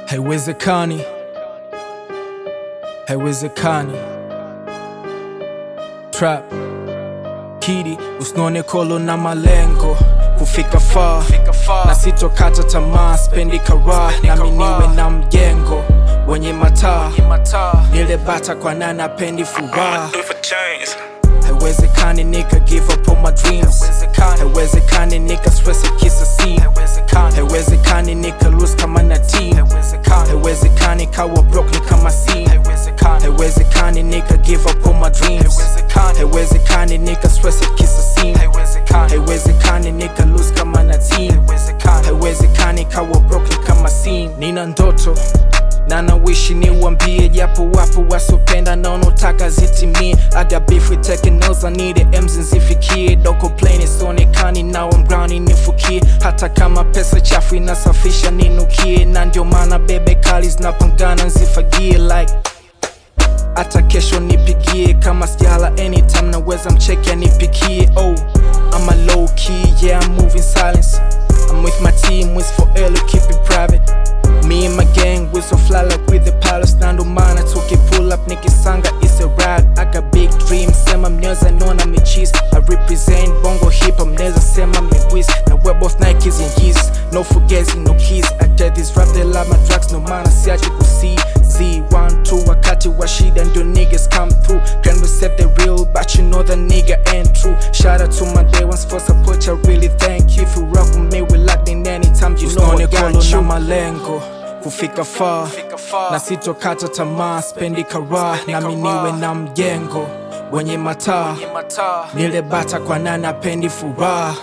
haiwezekani, haiwezekani. Trap Kidi, usinone kolo na malengo kufika far, na sitokata tamaa, spendi karaha nami niwe na mjengo wenye mataa, nile bata kwa nani apendi furaha. Do it for chains. Haiwezekani nika give up on my dreams, haiwezekani nika stress kisa scene, haiwezekani nika lose kama na team, haiwezekani kawa broke ni kama scene, haiwezekani nika give up on my dreams, haiwezekani nika stress kisa scene, haiwezekani nika lose kama na team, haiwezekani kawa broke ni kama scene. Nina ndoto na nawishi niwambie, japo wapo wasopenda na wanaotaka zitimie. I got beef with taking L's, I need it, M's nzifikie. Doko plain isionekani now I'm grinding nifukie, hata kama pesa chafu inasafisha ninukie, na ndio maana bebe kali zinapangana nzifagie like hata kesho nipigie kama sijala anytime naweza mcheki anipikie oh I'm a low key yeah I'm moving silence I'm with my team with for L keep it private me and my gang we so fly like with the pilots na ndo maana tuki pull up nikisanga it's a ride I got big dreams sema mnaweza nona michis I represent bongo hip hop mnaweza sema miwis na we're both Nikes and Yeezys no fugazi no keys I tell this rap they love my drugs no maana siachi kusi Z one two wakati wa shida ndio niggas come through can accept the real but you know the nigga ain't true shout out to my day ones for support I really thank you if you rock with me we locked in anytime you know I got you malengo kufika far na sitokata tamaa spendi karaha nami niwe na mjengo wenye mataa nile bata kwa nani apendi furaha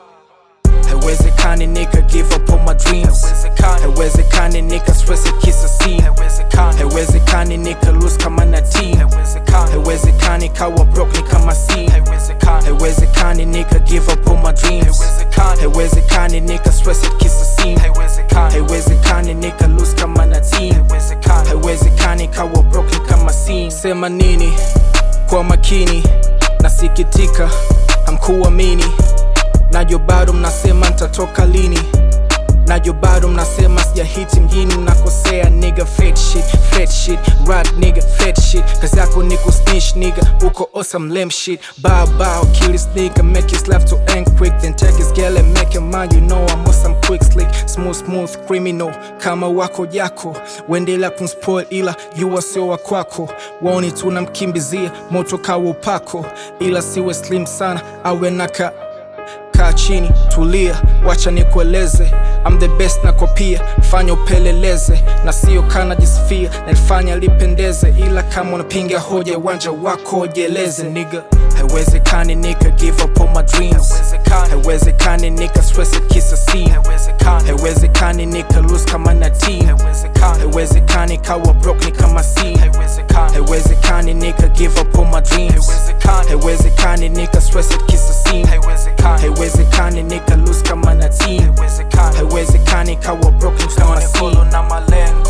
haiwezekani nika give up on my dreams haiwezekani nika stress kisa scene haiwezekani nika lose kama na team haiwezekani kawa broke ni kama scene haiwezekani nika give up on my dreams haiwezekani nika stress kisa scene haiwezekani nika lose kama na team haiwezekani kawa broke ni kama scene sema nini kwa makini nasikitika hamkuamini najo bado mnasema nitatoka lini najo bado mnasema sijahiti mjini mnakosea nigga fat shit fat shit rad nigga fat shit kazi yako ni kusnitch nigga uko awesome lame shit bow bow kill this nigga make his life to end quick then take his girl and make your mind you know I'm awesome quick slick smooth smooth criminal kama wako jako wendela kunspoil ila yuwa sio wa kwako waoni tunamkimbizia moto kawa upako ila siwe slim sana awe naka kaa chini tulia wacha nikueleze I'm the best na kopia fanya upeleleze na sio kana jisifia nalifanya lipendeze ila kama unapinga hoja uwanja wako jeleze nigga haiwezekani nika give up on my dreams haiwezekani nika stress kisa scene haiwezekani nika lose kama na team haiwezekani kawa broke ni kama scene haiwezekani nika give up on my dreams haiwezekani nika stress kisa scene haiwezekani nika lose kama na team haiwezekani kawa broke ni kama scene na malengo